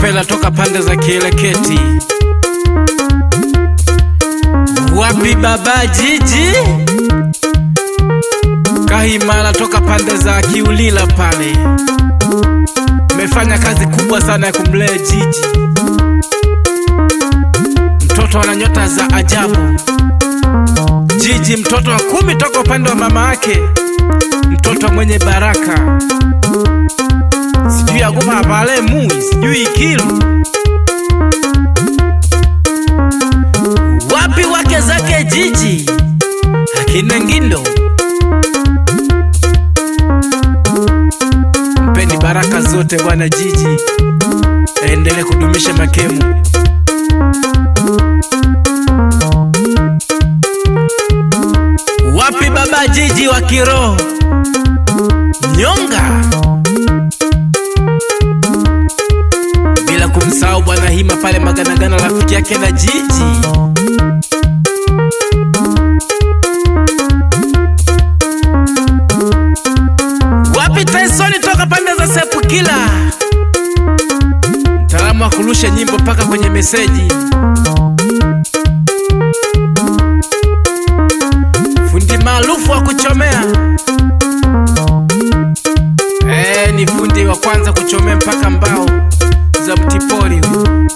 Kapela toka pande za Kieleketi. Wapi baba jiji? Kahimala toka pande za Kiulila pale. Mefanya kazi kubwa sana ya kumlea jiji. Mtoto ana nyota za ajabu. Jiji mtoto wa kumi toka upande wa mama yake, mtoto mwenye baraka. Sijui agupa pale mui, sijui ikilu wapi wake zake jiji akina Ngindo. Mpeni baraka zote bwana jiji, aendelee kudumisha makemu. Wapi baba jiji wa kiroho nyonga, bila kumsahau bwana Hima pale Maganagana, rafiki yake na jiji. Wapi Tyson toka pande za Sepukila, mtaalamu wa kurusha nyimbo mpaka kwenye meseji. fundi maarufu wa kuchomea eh, ni fundi wa kwanza kuchomea mpaka mbao za mtipori huyu.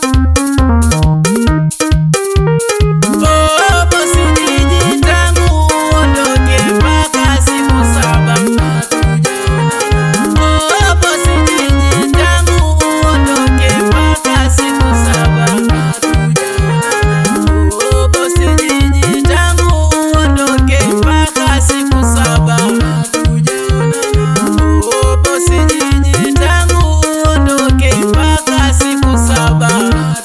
Oh, bosi jiji tangu uondoke mpaka siku saba hatujaonana. Oh, bosi jiji tangu uondoke mpaka siku saba hatujaonana. Oh, bosi jiji tangu uondoke mpaka siku saba hatujaonana. Oh, bosi jiji tangu uondoke mpaka siku saba hatujaonana.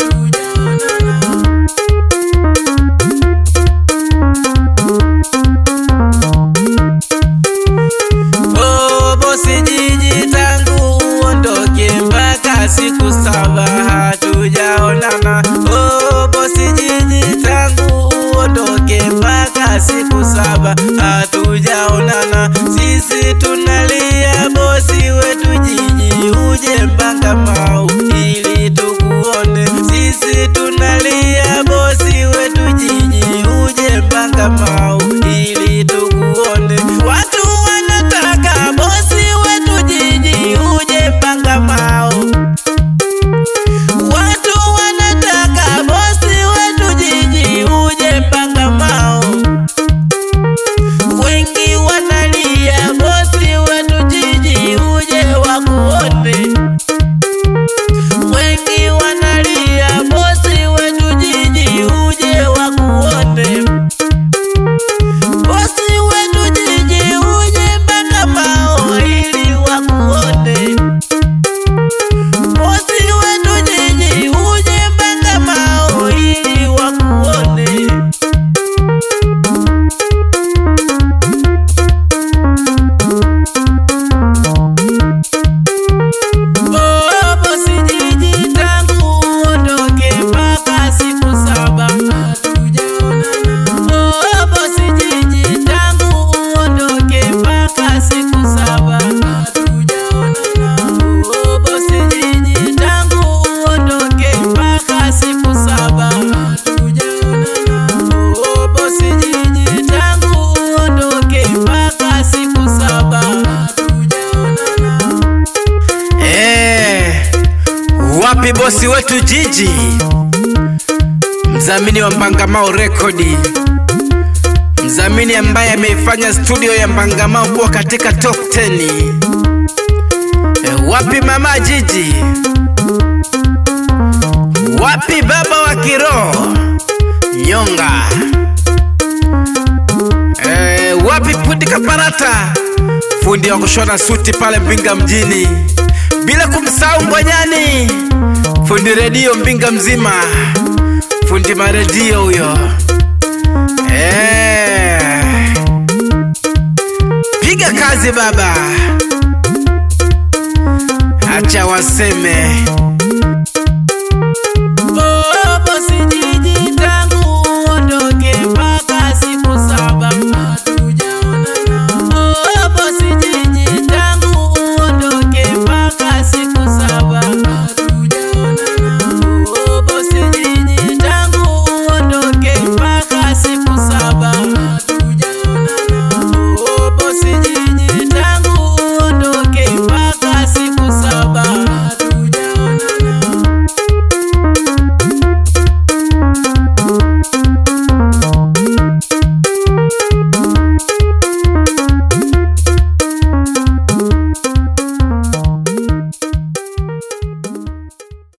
Oh, bosi jiji tangu uondoke mpaka siku saba hatujaonana. Oh, bosi jiji tangu uondoke mpaka siku saba hatujaonana. Sisi tunalia bosi wetu jiji, uje mpaka mau ili tukuone. Sisi tunalia bosi wetu jiji, uje mpaka mau ili tukuone. Watu wanataka bosi wetu jiji, uje mpaka mau. Watu wanataka bosi wetu jiji, uje mpaka mau. Wengi wanalia bosi wetu jiji, uje wakuone. Wengi wanalia bosi wetu jiji, uje wakuone. Bosi wetu jiji, uje mpaka Mao ili wakuone. Bosi wetu jiji, uje mpaka Mao ili wakuone. Oh, bosi jiji tangu uondoke mpaka siku saba hatujaonana. Oh, bosi jiji tangu uondoke mpaka siku saba hatujaonana. Oh, bosi jiji tangu uondoke mpaka siku saba hatujaonana. Oh, bosi jiji tangu uondoke mpaka siku saba hatujaonana. Eh, wapi bosi wetu jiji, mdhamini wa Mbangamao Rekodi, mdhamini ambaye ameifanya studio ya Mbangamao kuwa katika top 10. Eh, wapi mama jiji, wapi baba wa kiroho nyonga, eh, wapi fundi kaparata, fundi wa kushona suti pale Mbinga mjini, bila kumsahau Mbwanyani, fundi redio Mbinga mzima, fundi maredio huyo. Eh, piga kazi baba, acha waseme.